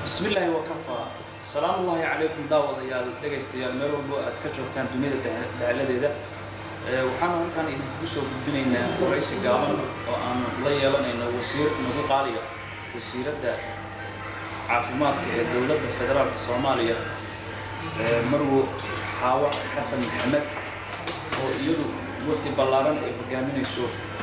bismi illaahi wakafaa salaamu ullaahi calaykum daawadayaal dhegaystayaal meel walbo aad ka joogtaan duniyada dacaladeeda waxaanu halkaan idinku soo gudbinaynaa waraysi gaaban oo aanu la yeelanayno wasiir nagu qaaliya wasiiradda caafimaadka ee dowladda federaalka soomaaliya marwo xaawa xasan maxamed oo iyadu wafdi ballaaran ay hogaaminayso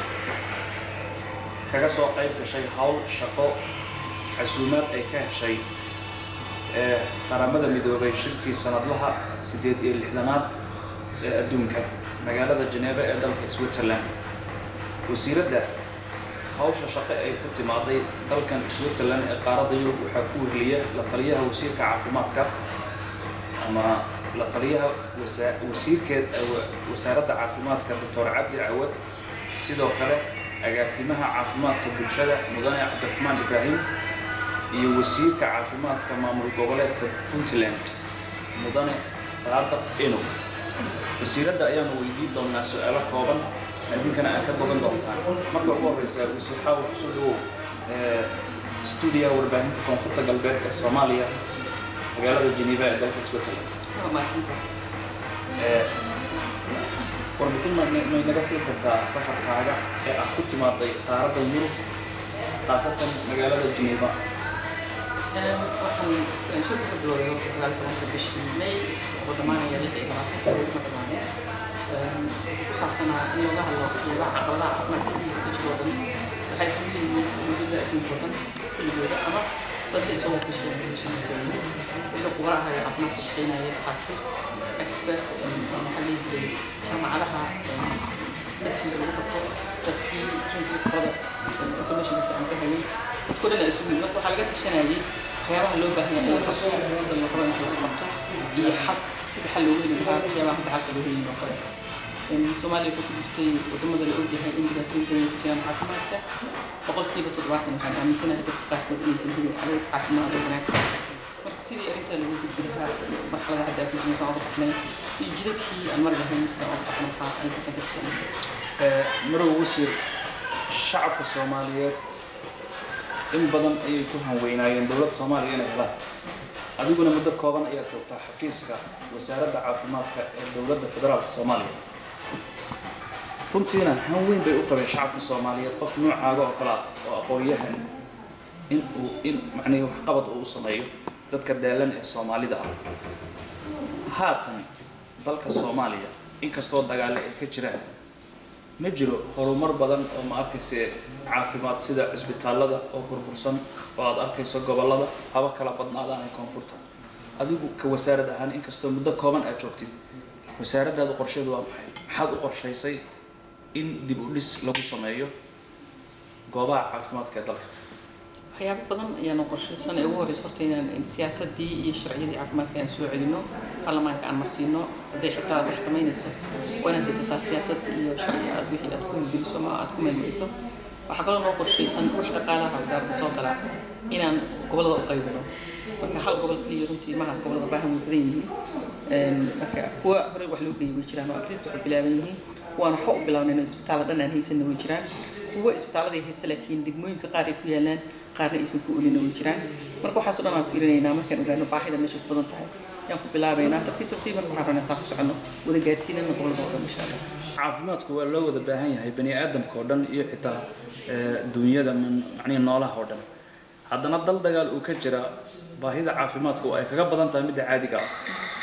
kaga soo qayb gashay howl shaqo casuumaad ay ka heshay ee qaramada midoobay shirkii sanadlaha siddeed iyo lixdanaad ee adduunka magaalada Geneva ee dalka Switzerland wasiiradda hawsha shaqo ay ku timaaday dalkan Switzerland ee qaaradda Yurub waxaa ku weheliya la taliyaha wasiirka caafimaadka ama la taliyaha wasiirkeed wasaaradda caafimaadka Dr. Cabdi Cawad sidoo kale agaasimaha caafimaadka bulshada mudane cabdiraxmaan ibraahim iyo wasiirka caafimaadka maamul goboleedka puntland mudane saadaq eno wasiiradda ayaanu weydiin doonaa su-aalo kooban idinkana aad ka bogan doontaan marka ugu horeysa wasiir xaawa kusoo dhawow stuudiyaha warbaahinta koonfurta galbeed ee soomaaliya magaalada geneva ee dalka switzerland warbixin may naga siin kartaa safarkaaga ee ah ku timaaday qaaradda yurub khaasatan magaalada geneva waxaan soo ku bilowday horta sagaal tobanka bishii may oo dhammaanaya lix iyo labaatanka ma dhammaanay ku saabsanaa in looga hadlo waxyaabaha caqabadaha caafimaadka iyo kujiroo dhan waxay isugu yimid muusada adduunka oo dhan kulligooda ama dadka isagoo ka sheekeeyay wuxuu kuga ahaya caafimaadka shaqeynaya dhakhaatiir expert maxaa dhihi jiray jaamacadaha medicine lagu barto dadkii runtii qolada information fiican ka hayay dadkoo dhan ay isugu yimid marka waxaa laga tashanayay waxyaabaha loo baahan yahay in la qabto sida la rabo in lagu qabto iyo xal sida xal loogu heli lahaa waxyaabaha hadda xalka loo helin oo kale soomaaliya waxay ku jirtay wadamada la ogyahay in dhibaatooyin badan ku jiraan caafimaadka boqolkiiba toddobaatan waxaan aaminsanahay dadka qaarkood inaysan helin adeeg caafimaad oo wanaagsan marka sidii arrintaa lagu gudbi lahaa marxalada hadda ku jirnaysan oga baxnay iyo jidadkii aan mari lahayn sida oga baxno waxaa arrintaasaan ka tashanay marow wasiir shacabka soomaaliyeed in badan ayay ku hanweynaayeen dowladda soomaaliya inay helaan adiguna muddo kooban ayaad joogtaa xafiiska wasaaradda caafimaadka ee dowladda federaalka soomaaliya runtiina han weyn bay u qabeen shacabka soomaaliyeed qof noocaaga oo kale ah oo aqoon-yahan in uu in macnihii waxqabad uu u sameeyo dadka daalan ee soomaalida ah haatan dalka soomaaliya inkastoo dagaale ay ka jiraan ma jiro horumar badan oo ma arkayse caafimaad sida cisbitaallada oo burbursan oo aad arkayso gobollada haba kala badnaadaan ee koonfurta adigu ka wasaarad ahaan inkastoo muddo kooban aad joogtid wasaaraddaada qorsheedu waa maxay maxaad u qorshaysay in dib u dhis lagu sameeyo goobaha caafimaadka ee dalka waxyaabo badan ayaanu qorshaysan ee ugu horeysa horta inaan siyaasadii iyo sharciyadii caafimaadka aan soo celino baarlamaanka aan marsiino hadday xitaa aad wax samaynayso waa inaad haysataa siyaasad iyo sharci aad wixii aad ku hirgeliso ama aad ku meelgeliso waxaa kaloo noo qorshaysan wix dhaqaalaha wasaaradda soo gala inaan gobollada u qaybino marka hal gobol keliya runtii maha gobollada baahan way badan yihiin marka kuwa horey wax loo geeyay way jiraan oo atleast waxay bilaaban yihiin kuwaan waxba u bilaabnayn isbitaalla dhan aan haysanna way jiraan kuwa isbitaalladay haysta laakiin degmooyinka qaar ay ku yaalaan qaarna aysan ku olina way jiraan marka waxaas oo dhan aan fiirinaynaa markaan ogaano baahida meesha ku badan tahay ayaan ku bilaabaynaa tartiib tartiib marka waxaan rabnaa saan ku soconno wada gaarsiinana gobolada oo dhan insha allah caafimaadku waa loo wada baahan yahay bani aadamka oo dhan iyo xitaa duunyada macnihi noolaha oo dhan haddana dal dagaal uu ka jira baahida caafimaadku ay kaga badan tahay midda caadiga ah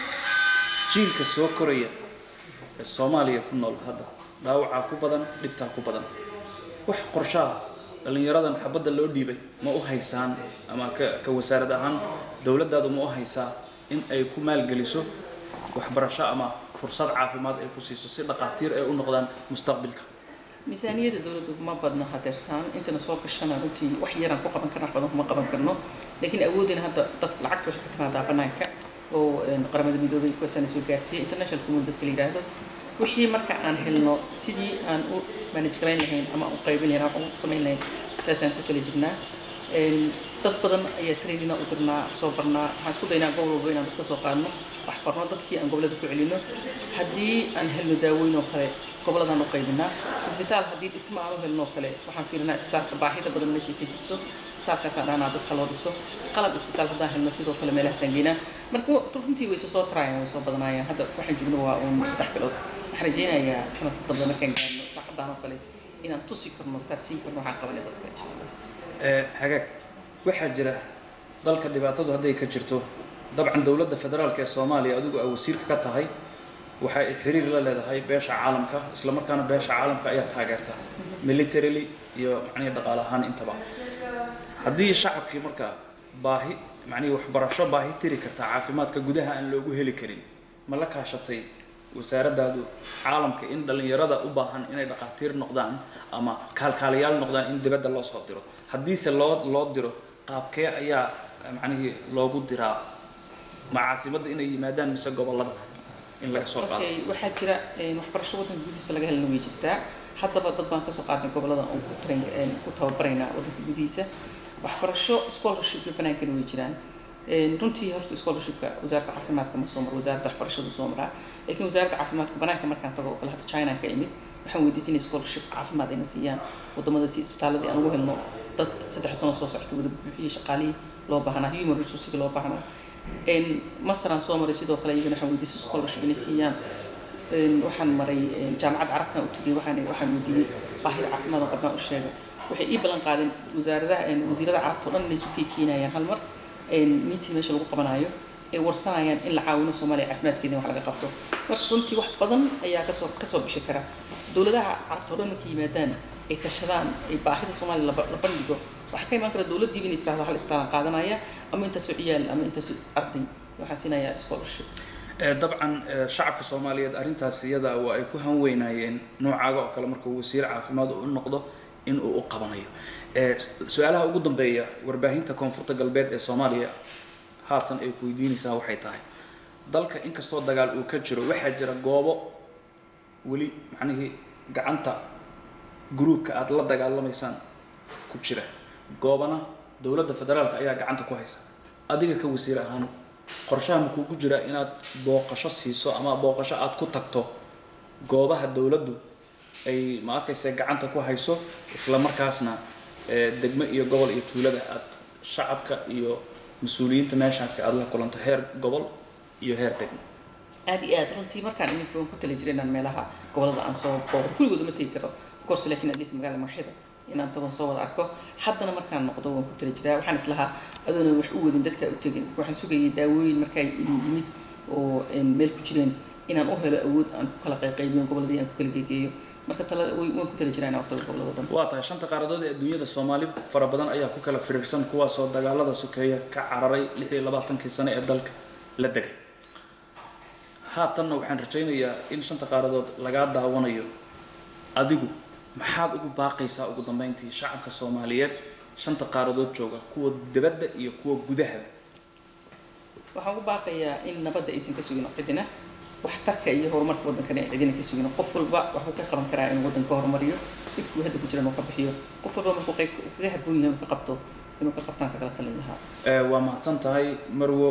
jiilka soo koraya ee soomaaliya ku nool hadda dhaawacaa ku badan dhibtaa ku badan wax qorshaha dhallinyaradan xabadda loo dhiibay ma u haysaan ama ka ka wasaarad ahaan dowladdaadu ma u haysaa in ay ku maalgeliso waxbarasho ama fursad caafimaad ay ku siiso si dhaqaatiir ay u noqdaan mustaqbilka miisaaniyadda dowladdu ma badna hadeertaan intana soo gashana runtii wax yaraan ku qaban karna wax badan kuma qaban karno laakiin awoodina hadda dad lacagta waxay ka timaadaa banaanka oo qaramada midoobay kuwaasana soo gaarsiiyay international community dadka la yidhaahdo wixii marka aan helno sidii aan u manage garayn lahayn ama u qaybin lahayn ama u samayn lahayn taasaan ku tali jirnaa dad badan ayaa trainina u dirnaa soo barnaa waxaan isku daynaa gobol walba inaan dadka soo qaadno wax barno dadkii aan gobolada ku celino haddii aan helno daaweyn oo kale goboladaan u qaybinaa isbitaal haddii dhismo aan u helno oo kale waxaan fiirinaa isbitaalka baahida badan meeshay ka jirto isbitaalkaasaan dhahnaa dadka loo dhiso qalab isbitaal haddaan helno sidoo kale meelahaasaan geynaa marka runtii way soo taraayaan way soo badanayaan hadda waxaan joogno waa uun saddex bilood waxaan rajeynayaa sanadka dambe markaan gaarno saacadaan oo kale inaan tusi karno taabsiin karno waxaan qabanay dadka insha allah hagaag waxaa jira dalka dhibaatadu hadday ka jirto dabcan dowladda federaalk ee soomaaliya adigu aa wasiirka ka tahay waxa ay xiriir la leedahay beesha caalamka isla markaana beesha caalamka ayaa taageerta militarily iyo macnihii dhaqaale ahaan intaba haddii shacabkii markaa baahi macnihii waxbarasho baahi tiri karta caafimaadka gudaha aan loogu heli karin ma la kaashatay wasaaraddaadu caalamka in dhallinyarada u baahan inay dhaqaatiir noqdaan ama kaalkaalayaal noqdaan in dibadda loo soo diro haddiise loo loo diro qaabkee ayaa macnihii loogu diraa ma caasimadda inay yimaadaan mise gobollada in laga soo qaado okay waxaa jira waxbarasho waddanka gudihiisa laga helana way jirtaa haddaba dad baan kasoo qaadnay gobollada oon ku train ku tababaraynaa waddanka gudihiisa waxbarasho scholarshipka banaankana way jiraan runtii horta scholarshipka wasaaradda caafimaadka ma soo maro wasaaradda waxbarashadu soo maraa laakiin wasaaradda caafimaadka banaanka markaan tago oo kale hadda china ka imid waxaan weydiisanay scholarship caafimaad ayna siiyaan wadamada si isbitaaladii aan ugu helno dad saddex sano soo socota wada buuxiyey shaqaalihii loo baahnaa human resourcega loo baahnaa masaraan soo maray sidoo kale iyagana waxaan weydiisay scholarship inay siiyaan waxaan maray jaamacadda carabtan u tegay waxaan waxaan weydiiyey baahida caafimaad oo qabnaan u sheegay waxay ii ballan qaadeen wasaaradaha wasiirada carabta oo dhan inay isu keenayaan hal mar meeting meesha lagu qabanaayo ay warsanayaan in la caawino soomaaliya caafimaadkeeda wax laga qabto marka runtii wax badan ayaa kasoo kasoo bixi kara dowladaha carabta oo dhan markay yimaadaan ay tashadaan ay baahida soomaaliya la bandhigo waxaa ka imaan kara dowladdiiba inay tirahdo hal isbitaalan qaadanaya ama intaasoo ciyaal ama intaasoo arday waxaan siinayaa scholarship dabcan shacabka soomaaliyeed arrintaas iyada waa ay ku hanweynaayeen noocaaga oo kale markuu wasiir caafimaad u noqdo in uu u qabanayo su-aalaha ugu dambeeya warbaahinta koonfurta galbeed ee soomaaliya haatan ay ku weydiinaysaa waxay tahay dalka inkastoo dagaal uu ka jiro waxaa jira goobo weli macnihii gacanta gruubka aada la dagaalamaysaan ku jira goobana dowladda federaalka ayaa gacanta ku haysa adiga ka wasiir ahaan qorshaha ma kuugu jira inaad booqasho siiso ama booqasho aada ku tagto goobaha dowladdu ay ma arkaysa gacanta ku hayso isla markaasna degmo iyo gobol iyo tuulada aad shacabka iyo mas-uuliyiinta meeshaasi aada la kulanto heer gobol iyo heer degmo aada iyo aad runtii markaan imid baan ku tali jiray inaan meelaha gobolada aan soo booqdo kulligood ma tegi karo of course laakiin atleast magaalada magaxyada inaan tagon soo wada arko haddana markaan noqdo waan ku tali jiraa waxaan islahaa adoona wax u wadin dadka u tegin waxaan sugayay daawooyin markaa yimid oo meel ku jireen inaan u helo awood aan ku kala qayqaybiyo goboladii aan ku kala geegeeyo marka tala waan ku tali jiraa inaan waqtiga gobolada dhan waa tahay shanta qaaradood ee adduunyada soomaali fara badan ayaa ku kala firiirsan kuwaasoo dagaalada sokeeya ka cararay lix iyo labaatankii sano ee dalka la degay haatanna waxaan rajaynayaa in shanta qaaradood lagaa daawanayo adigu maxaad ugu baaqaysaa ugu dambeyntii shacabka soomaaliyeed shanta qaaradood jooga kuwa dibadda iyo kuwa gudahaba waxaan ugu baaqayaa in nabadda aysan ka sugin cidina waxtarka iyo horumarka waddankana ay cidina ka sugin qof walba waxuu ka qaban karaa inuu waddanka horumariyo dhibkuu hadda ku jira inuu ka bixiyo qof walba markuu qayb kaga habboon yahay inuu ka qabto inuu ka qabtaan kagala talin lahaa waa mahadsan tahay marwo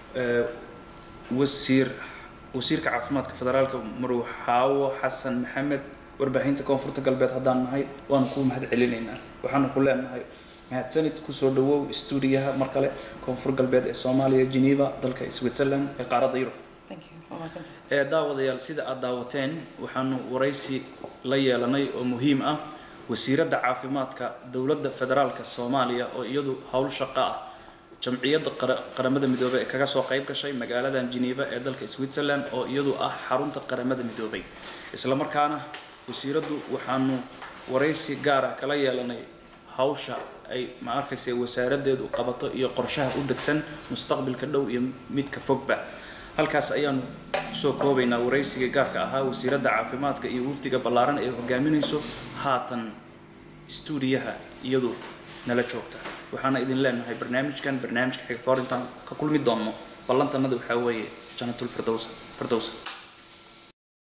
wasiir wasiirka caafimaadka federaalka marwo xaawo xasan maxamed warbaahinta koonfurta galbeed haddaan nahay waanu kuu mahad celinaynaa waxaanu ku leenahay mahadsanid kusoo dhawow stuudiyaha mar kale koonfur galbeed ee soomaaliya geneva dalka switzerland ee qaaradda yurub thank you waa mahadsantahay ee daawadayaal sida aad daawateen waxaanu waraysi la yeelanay oo muhiim ah wasiiradda caafimaadka dowladda federaalka soomaaliya oo iyadu howl shaqo ah jamciyadda qaramada midoobey ee kaga soo qayb gashay magaaladan geneva ee dalka switzerland oo iyadu ah xarunta qaramada midoobay isla markaana wasiiraddu waxaanu waraysi gaara kala yeelanay hawsha ay ma arkaysa wasaaraddeedu qabato iyo qorshaha u degsan mustaqbilka dhow iyo midka fogba halkaas ayaanu kusoo koobaynaa waraysiga gaarka ahaa wasiiradda caafimaadka iyo wafdiga ballaaran ee hogaaminayso haatan stuudiyaha iyadu nala joogta waxaana idin leenahay barnaamijkan barnaamijka xiga ka hor intaan ka kulmi doonno ballantanada waxaa weeye janatul firdowsa firdowsa